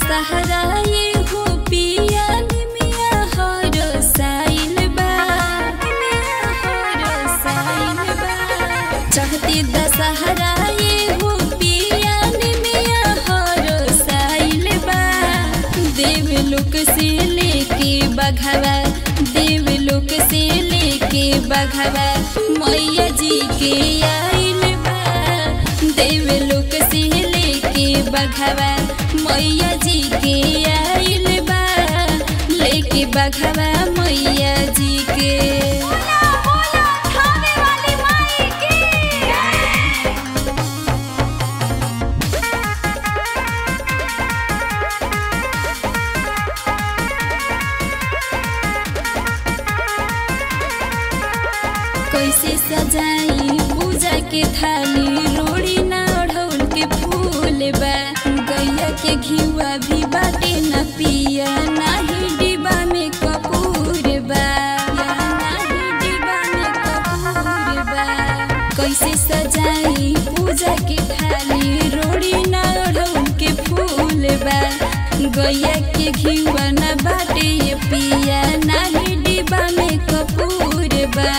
दशहरा ये हो पिया निमिया हरो साइल बा निमिया हरो साइल बा चढ़ती दशहरा ये हो पिया निमिया हरो साइल बा देवलोक से लेके बघवा देवलोक से लेके बघवा मैया जी के आइल बा देवलोक से लेके बघवा मैया जी के आइल बा लेके बघवा मैया जी के बोला बोला खाने वाली माई की कैसे सजाई पूजा के थाली रोड़ी ना ओढ़ौल के फूल बा गैया के घिवा भी बाटे न पिया नाही डिबा में कपूर बा या नाही डिबा में कपूर बा कैसे सजाई पूजा के थाली रोड़ी ना ओढ़ौल के फूल बा गैया के घिवा न बाटे ये पिया नाही डिबा में कपूर बा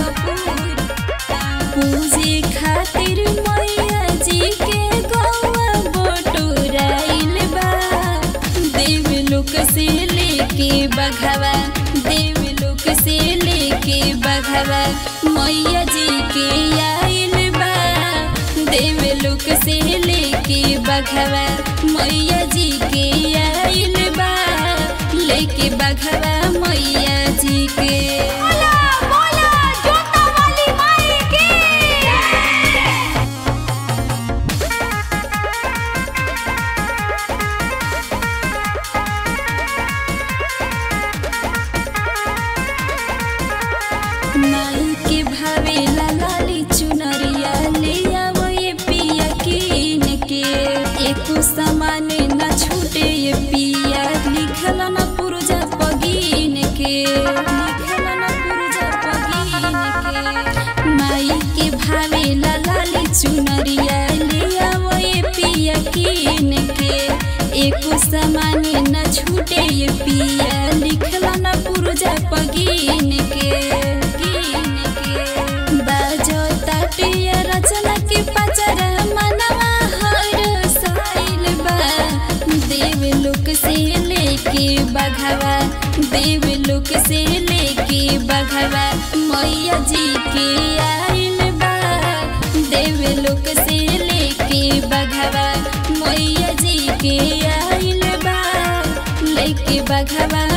पूजे खातिर मैया जी के गौआ बटोराइल बा देवलोक से लेके बघवा देवलोक से लेके बघवा मैया जी के आइल बा देवलोक से लेके बघवा मैया जी के आइल बा लेके बघवा मैया जी के बोला बोला जोता वाली माई की नाई के भावे लाली चुनरिया ले आवो ये पिया कीन के एको सामान न छूटे ये पिया लिखल न पुरजा पगीन के लिखल न पुरजा पगीन के माई के भावे लाली चुनरिया ले आवो ये पिया कीन के एको सामान न छूटे ये पिया लिखल न पुरजा पगीन के कीन के बाजो ताटिया रचना के पचर मनवा हर साइल बा देवलोक से लेके बघवा देवलोक से लेके बघवा मैया जी के आइल बा देवलोक से लेके बघवा मैया जी के आइल बा लेके बघवा